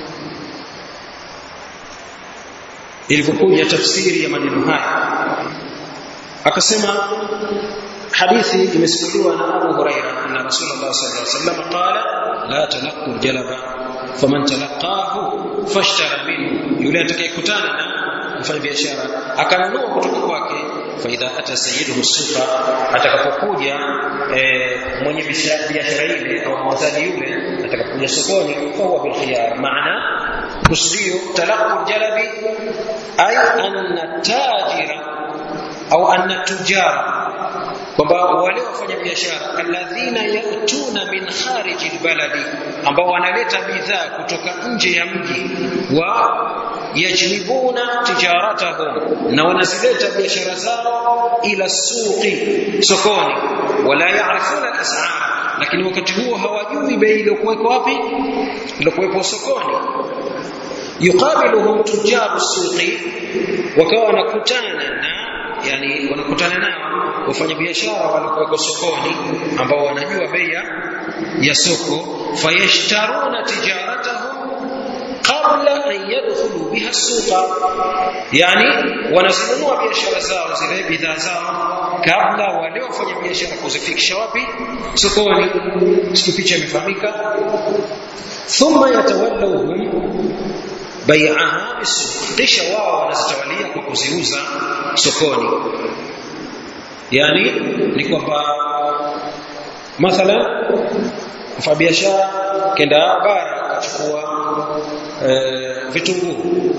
ilivyokuja tafsiri ya maneno haya akasema hadithi imesimuliwa na Abu Huraira anna Rasulullah sallallahu alaihi wasallam qala la talaqqu jalaba faman talaqahu fashtara minhu yule atakayekutana na mfanya biashara akanunua kutoka kwake faidha ata sayyiduhu suqa atakapokuja e, mwenye biashara ile au muuzaji yule atakapokuja sokoni fahuwa bil khiyar maana kusudio talaqu jalabi ay anna tajira au anna tujara kwamba wale wafanya biashara alladhina yatuna min kharij albaladi ambao wanaleta bidhaa kutoka nje ya mji wa yajlibuna tijaratahum na wanazileta biashara zao ila suqi sokoni wala yaarifuna al-as'ar lakini wakati huo hawajui bei iliyokuweko wapi iliyokuwepo sokoni yuqabiluhum tujaru suqi wakawa wanakutana na yani wanakutana nao wafanyabiashara walikuweko sokoni ambao wanajua bei ya soko fayashtaruna tijaratahum qabla an yadkhulu biha suqa yani wanazinunua biashara zao zile bidhaa zao kabla wale wafanya biashara kuzifikisha wapi sokoni siku picha imefahamika thumma yatawallawhum bai'aha bisuq kisha wao wanazitawalia kwa kuziuza sokoni yani ni kwamba mathalan mfanyabiashara kenda bara akachukua e, vitunguu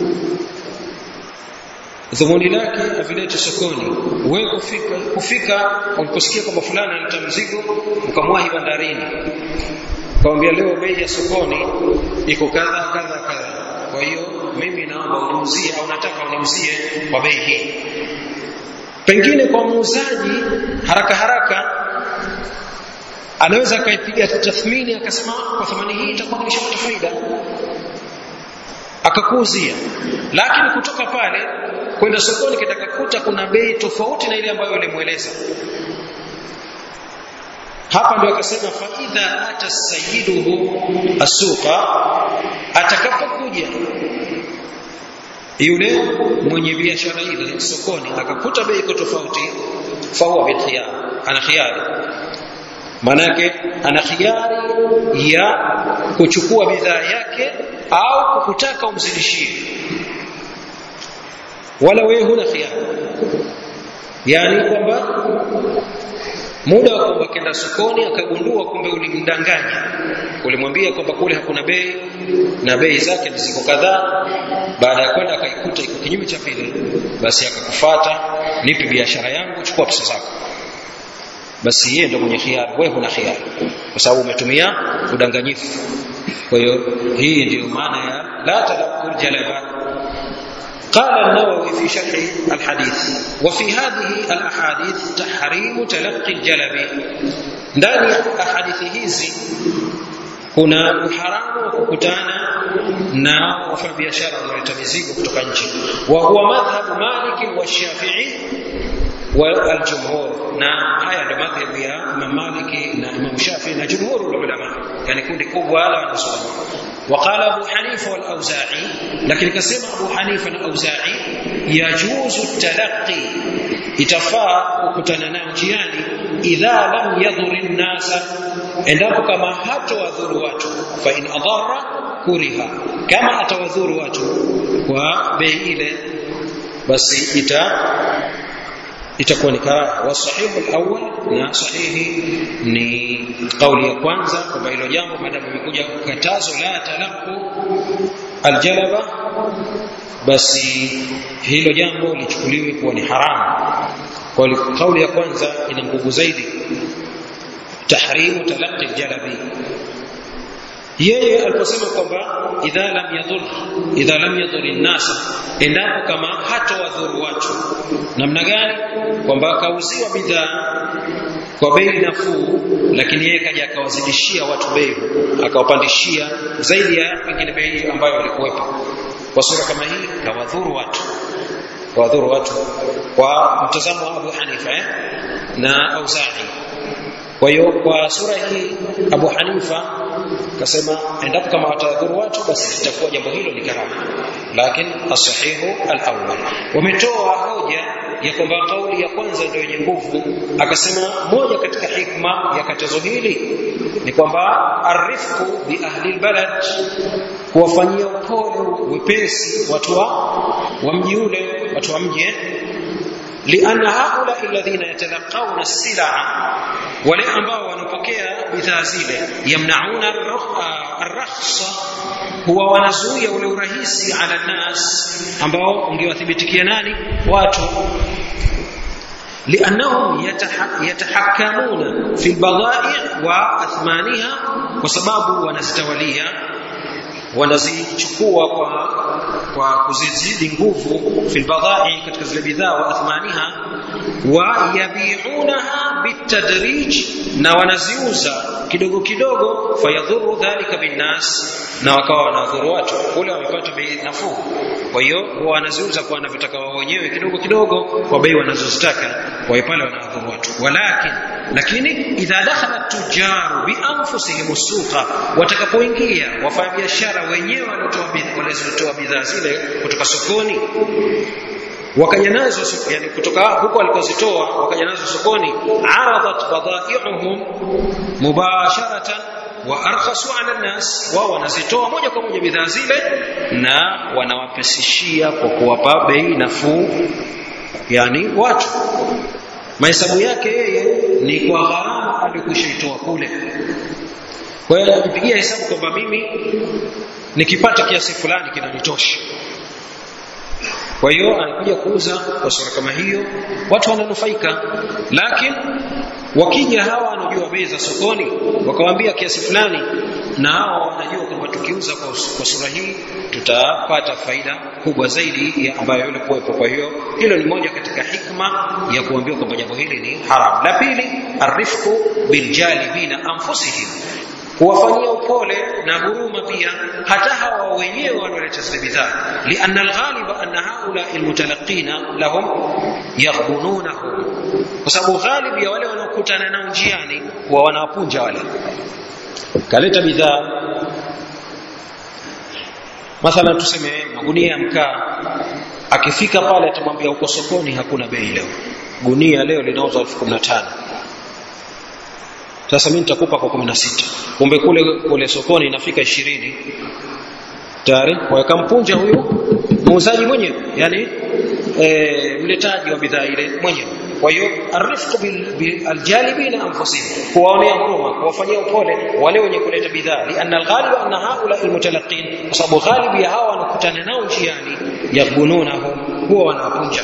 dhumuni lake avilete sokoni wewe kufika kufika uliposikia kwamba fulani analeta mzigo ukamwahi bandarini ukamwambia leo bei ya sokoni iko kadha kadha kadha kwa hiyo mimi naomba uniuzie au nataka uniuzie kwa bei hii pengine kwa muuzaji haraka haraka anaweza akaipiga tathmini akasema kwa thamani hii itakuwa nimeshapata faida akakuuzia lakini kutoka pale kwenda sokoni kitakakuta kuna bei tofauti na ile ambayo ulimweleza hapa ndio akasema fa idha ata sayyiduhu asuqa atakapokuja yule mwenye biashara ile sokoni akakuta bei iko tofauti fa huwa bil khiyar ana khiyari manake ana khiyari ya kuchukua bidhaa yake au kukutaka umzidishie wala wewe huna khiyari yani kwamba muda wa kwamba kenda sokoni akagundua kumbe ulimdanganya ulimwambia kwamba kule hakuna bei na bei zake ziko kadhaa baada ya kwenda akaikuta iko kinyume cha vile basi akakufata nipe biashara yangu chukua pesa zako basi yeye ndio mwenye khiari wewe huna khiari kwa sababu umetumia udanganyifu kwa hiyo hii ndiyo maana ya la talaqul jalaba قال النووي في شرح الحديث وفي هذه الاحاديث تحريم تلقي الجلب ndani ya hadithi hizi kuna uharamu wa kukutana na wafanyabiashara wanaoleta mizigo kutoka nje wa huwa madhhabu Malik wa Shafi'i wa al-jumhur na haya ndio madhhabu ya Imam Malik na Imam Shafi'i na jumhur ulama yani kundi kubwa la wanazuoni وقال أبو حنيفة والأوزاعي لكن كسم أبو حنيفة والأوزاعي يجوز التلقي itafaa kukutana nao njiani idha lam yadhur nnasa endapo kama hatowadhuru watu fa in adhara kuriha kama atawadhuru watu kwa bei ile basi ita itakuwa ni karaha wa sahihu alawwal na sahihi ni kauli ya kwanza kwamba hilo jambo maadamu imekuja katazo la talaqqu aljalaba basi hilo jambo lichukuliwe kuwa ni haramu kwa kauli ya kwanza ina nguvu zaidi tahrimu talaqqi aljalabi yeye aliposema kwamba idha lam yadhur idha lam yadhur an-nas endapo kama hatowadhuru watu namna gani kwamba akauziwa bidhaa kwa bei nafuu lakini yeye kaja akawazidishia watu bei akawapandishia zaidi ya pengine bei ambayo walikuwepo kwa sura kama hii kawadhuru watu kawadhuru watu kwa mtazamo wa Abu Hanifa eh? na Auza'i kwa hiyo kwa sura hii Abu Hanifa kasema endapo kama watadhuru watu basi litakuwa jambo hilo ni karaha lakini asahihu al-awwal wametoa hoja ya kwamba kauli ya kwanza ndio yenye nguvu akasema moja katika hikma ya katazo hili ni kwamba arifku bi ahli albalad kuwafanyia upole wepesi watu wa wa mji ule watu wa mji لأن هؤلاء الذين يتلقون السلع wale ambao wanapokea bidhaa zile yamnauna arrakhsa huwa wanazuia ule urahisi ala nas ambao ungewathibitikia nani watu لانهم يتحكمون في البضائع واثمانها وسبب wanazitawalia wanazichukua kwa kwa kuzizidi nguvu fil badai katika zile bidhaa wa athmaniha wa yabiunaha bitadrij na wanaziuza kidogo kidogo fayadhuru dhalika binnas na wakawa wanadhuru watu kule wamepata bei nafuu kwa hiyo huwa wanaziuza kwa wanavyotaka wao wenyewe kidogo kidogo kwa bei wanazozitaka kwa hiyo pale wanadhuru watu walakin lakini idha dakhala tujaru bi anfusihim suqa watakapoingia wafanyabiashara wenyewe waliotoa bidhaa zile kutoka sokoni wakaja nazo yani kutoka huko walikozitoa wakaja nazo sokoni aradat badai'uhum mubasharatan wa arkhasu ala nas wao wanazitoa moja kwa moja bidhaa zile na wanawapesishia kwa kuwapa bei nafuu yani watu mahesabu yake yeye ni kwa gharama aliyokwishaitoa kule kwa hiyo anajipigia hesabu kwamba mimi nikipata kiasi fulani kinanitosha kwa hiyo anakuja kuuza kwa sura kama hiyo watu wananufaika lakini wakija hawa wanajua bei za sokoni wakawambia kiasi fulani na hawa wanajua kwamba tukiuza kwa, kwa sura hii tutapata faida kubwa zaidi ya ambayo yule kuwepo kwa hiyo hilo ni moja katika hikma ya kuambiwa kwamba jambo hili ni haram la pili arifku biljalibina anfusihim kuwafanyia upole na huruma pia hata hawa wenyewe wanaoleta zile bidhaa lianna alghaliba anna haula almutalaqina lahum yaghbununahum kwa sababu ghalib ya wale wanaokutana nao njiani huwa wanawapunja wale kaleta bidhaa mathalan tuseme magunia ya mkaa akifika pale atamwambia uko sokoni hakuna bei leo gunia leo linauzwa elfu kumi na tano sasa mimi nitakupa kwa kumi na sita kumbe kule kule sokoni inafika ishirini tayari wakampunja huyu muuzaji mwenyewe yani e, mletaji wa bidhaa ile mwenyewe kwa hiyo arifqu biljalibina anfusihim kuwaonea huruma kuwafanyia upole wale wenye kuleta bidhaa lianna alghalibu anna haula almutalaqin kwa sababu ghalibu ya hawa wanakutana nao njiani yaghbununahum huwa wanawapunja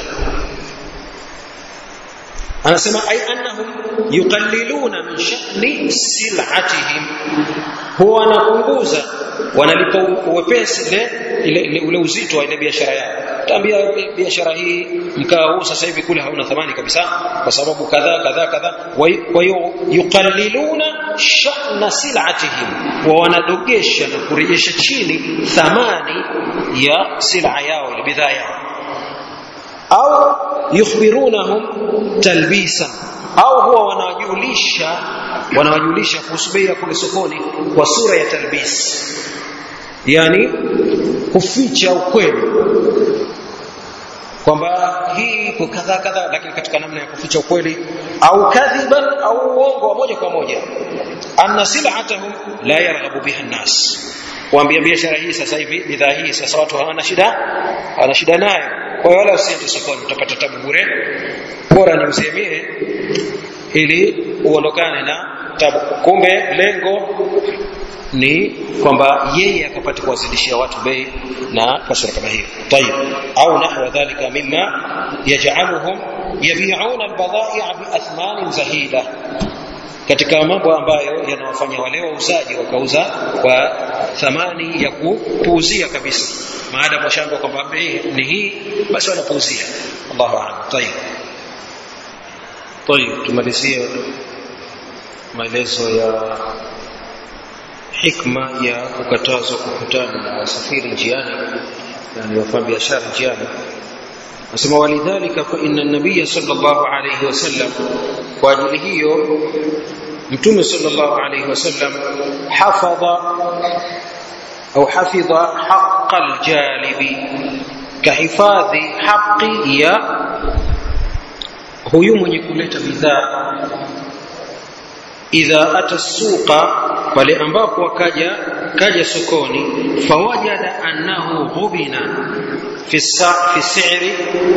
anasema ay annahum yuqalliluna min sha'ni sil'atihim huwa wanapunguza wanalipa uwepesi ile ile ule uzito wa ile biashara yao tambia biashara hii mkaa huu sasa hivi kule hauna thamani kabisa kwa sababu kadhaa kadhaa kadhaa kwa hiyo yuqalliluna sha'na sil'atihim wa wanadogesha na kurejesha chini thamani ya sila yao ile bidhaa yao au yukhbirunahum talbisan au huwa wanawajulisha wanawajulisha kuhusu bei ya kule sokoni kwa sura ya talbis yani kuficha ukweli kwamba hii iko kadhaa kadhaa lakini katika namna ya kuficha ukweli au kadhiban au uongo wa moja kwa moja anna sil'atahum la yarghabu biha an-nas kuambia biashara hii sasa hivi bidhaa hii sasa watu hawana shida hawana shida nayo kwa hiyo wala usiende sokoni utapata tabu bure bora niuzie mie ili uondokane na tabu kumbe lengo ni kwamba yeye akapata kuwazidishia watu bei na kasura kama hiyo tayib au nahwa dhalika mimma yaj'aluhum yabi'una albadai'a biathmanin zahida katika mambo ambayo yanawafanya wale wauzaji wakauza kwa thamani ya kupuuzia kabisa maadamu washamba kwamba bei ni hii basi wanapuuzia Allahu a'lam tayib tayib tumalizie maelezo ya hikma ya kukatazwa kukutana na wasafiri njiani yani wafanya biashara njiani nasema walidhalika fa inna an-nabiy sallallahu alayhi wasallam kwa ajili hiyo mtume sallallahu alayhi wasallam hafadha au hafidha haqqa al-jalibi kahifadhi haqi ya huyu mwenye kuleta bidhaa idha ata suqa pale ambapo akaja kaja sokoni fawajada annahu ghubina fi fi si'ri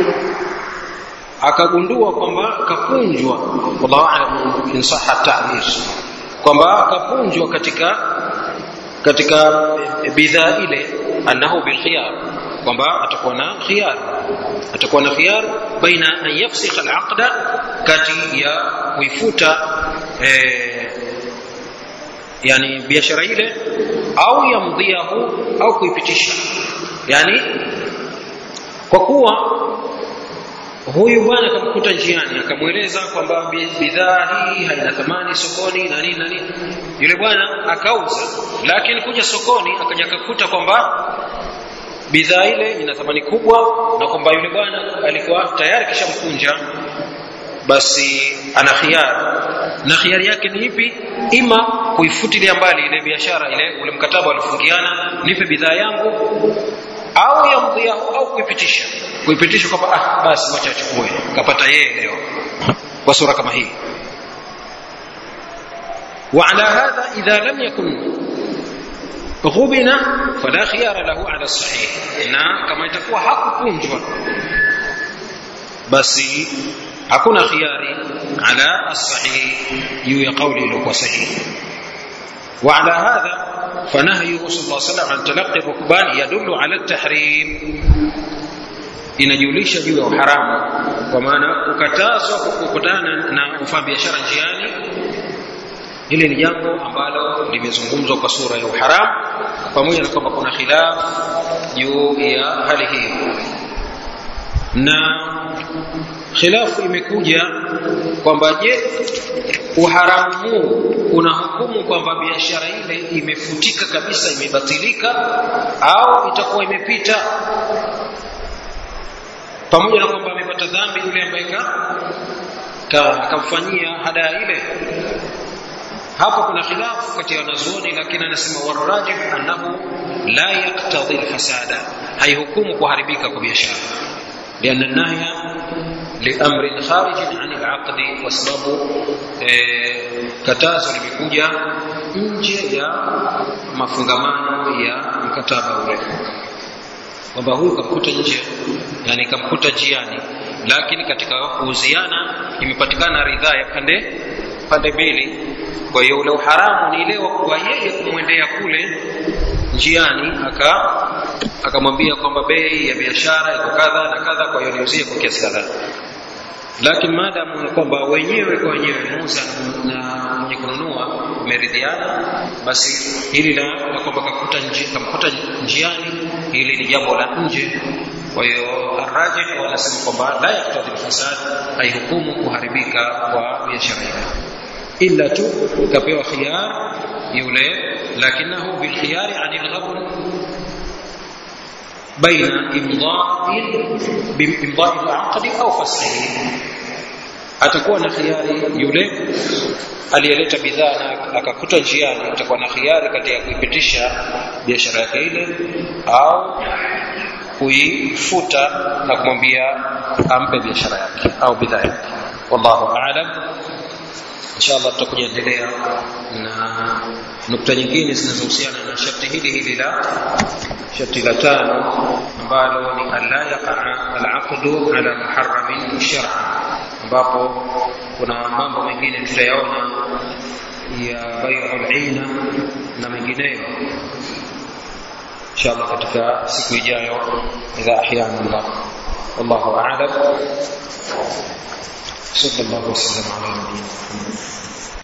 akagundua kwamba kapunjwa wallahu a'lam in sahha ta'bir kwamba kapunjwa katika katika bidhaa ile annahu bil khiyar kwamba atakuwa na khiyar atakuwa na khiyar baina an yafsikha al-aqda kati ya kuifuta eh, yani biashara ile au yamdhiahu au kuipitisha yani kwa kuwa huyu bwana akamkuta njiani akamweleza kwamba bidhaa hii haina thamani sokoni na nini na nini yule bwana akauza lakini kuja sokoni akaja akakuta kwamba bidhaa ile ina thamani kubwa na kwamba yule bwana alikuwa tayari kishamkunja basi ana khiari na khiari yake ni ipi ima kuifutilia mbali ile biashara ile ule mkataba alifungiana nipe bidhaa yangu au yamdhiahu au kuipitisha kuipitisha kwamba ah basi wacha achukue kapata yeye leo kwa sura kama hii وعلى هذا إذا لم يكن غبن فلا خيار له على الصحيح na kama itakuwa hakukunjwa basi hakuna khiyari ala as-sahih juu ya kauli iliyokuwa sahihi وعلى هذا فنهيه صلى الله عليه وسلم عن تلقي الركبان يدل على التحريم inajulisha juu ya uharamu kwa maana kukatazwa kukutana na ufanyabiashara njiani hili ni jambo ambalo limezungumzwa kwa sura ya uharamu pamoja na kwamba kuna khilaf juu ya hali hii na khilafu imekuja kwamba je uharamu huu una hukumu kwamba biashara ile imefutika kabisa imebatilika au itakuwa imepita pamoja na kwamba amepata dhambi yule ambaye akamfanyia hadaa ile hapo kuna khilafu kati ya wanazuoni lakini anasema warajih annahu la yaktadhi alfasada haihukumu kuharibika kwa biashara لأن النهي لأمر خارج عن العقد وسبب katazo limekuja nje ya mafungamano ya mkataba ule kwamba huyu kamkuta nje yani kamkuta jiani lakini katika kuuziana imepatikana ridhaa ya pande pande mbili kwa hiyo ule uharamu ni ile wa yeye kumwendea kule njiani aka akamwambia kwamba bei ya biashara iko kadha na kadha kwa hiyo niuzie kwa kiasi kadhaa lakini maadamu kwamba wenyewe kwa wenyewe muuza na mwenye kununua umeridhiana basi hili la, la kwamba kakuta nji, kamkuta njiani hili ni jambo la nje kwa hiyo arrajih wanasema kwamba la yaktadhi lfasad haihukumu kuharibika kwa biashara ile illa tu kapewa khiyar yule lakinahu bilkhiyari ani lghabn بين إمضاء بإمضاء العقد أو فسخه atakuwa na khiari yule aliyeleta bidhaa na akakuta njiani atakuwa na khiari kati ya kuipitisha biashara yake ile au kuifuta na kumwambia ampe biashara yake au bidhaa yake wallahu aalam inshallah tutakuja endelea na nukta nyingine zinazohusiana na sharti hili hili la sharti la tano ambalo ni alla yaqa alaqdu ala muharramin shar'a ambapo kuna mambo mengine tutayaona ya bai'ul ina na mengineyo inshallah katika siku ijayo idha ahyana Allah wallahu a'lam صلى الله وسلم على نبينا محمد